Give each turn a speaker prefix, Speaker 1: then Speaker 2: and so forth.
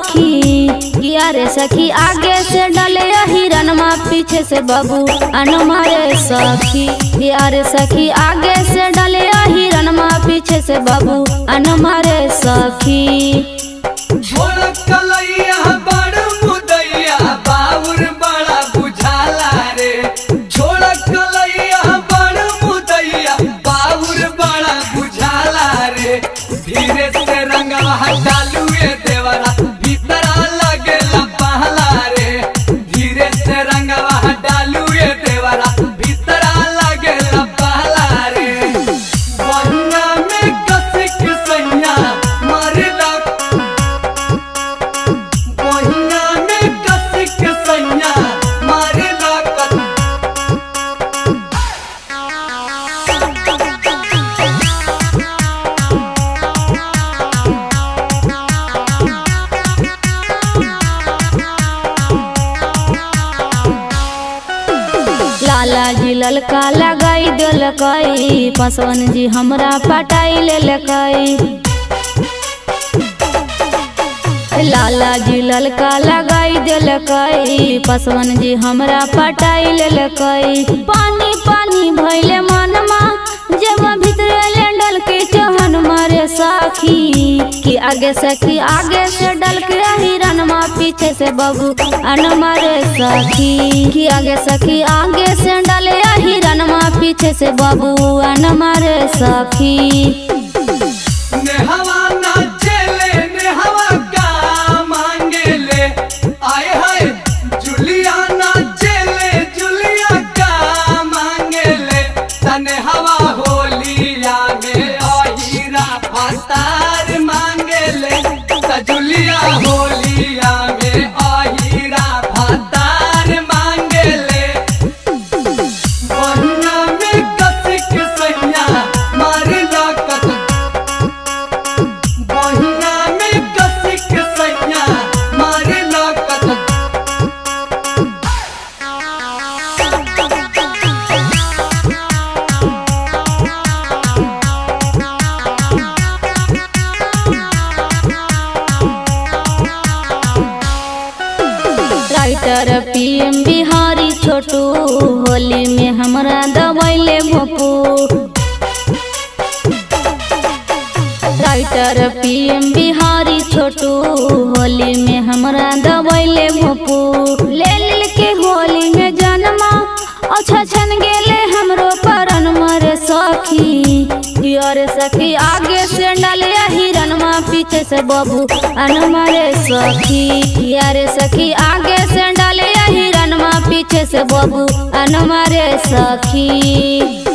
Speaker 1: सखी किया रे सखी आगे से डले हिरनमा पीछे से बबू अनमा रे सखी किया रे सखी आगे से डले हिरनमा पीछे से बबू अनमा रे सखी
Speaker 2: झोल कलैया बड़ मुदैया बाउर बड़ा बुझाला रे झोल कलैया बड़ मुदैया बाउर बड़ा बुझाला रे धीरे से रंगवा डालू ए देवरा भीतरा लगेला पहला रे धीरे से रंगवा डालू ए देवरा भीतरा लगेला पहला रे बहिना में कसिक सैया मारला बहिना में कसिक सैया मारला कत
Speaker 1: लाला जी ललका लगाई दिलकई पसवन जी हमरा पटाई लेलकई लाला जी ललका लगाई दिलकई पसवन जी हमरा पटाई लेलकई पानी पानी भैले मनमा जब भीतर डल के चहन मारे साखी कि आगे सखी आगे से डल के हिरनमा पीछे से बबू अन मारे सखी कि आगे सखी आगे से डले हिरनमा पीछे से बबू अन मारे सखी
Speaker 2: नेहवा नाचेले नेहवा का मांगेले आय हाय जुलिया नाचेले जुलिया का मांगेले तने हवा होलिया में अहीरा फतार मांगेले त जुलिया होलिया में अहीरा फतार मांगेले बहिना में कसिक सैया मारला कत बहिना में कसिक सैया मारला कत
Speaker 1: राइटर पीएम बिहारी छोटू होली में हमरा दबैले भोपू राइटर पीएम बिहारी छोटू होली में हमरा दबैले भोपू ले लेल के होली में जन्मा अच्छा छन गेले हमरो परन मरे सखी यार सखी आगे से डलिया हिरनमा पीछे से बबू अनमा रे सखी यार सखी आगे से डलिया हिरनमा पीछे से बबू अनमा रे सखी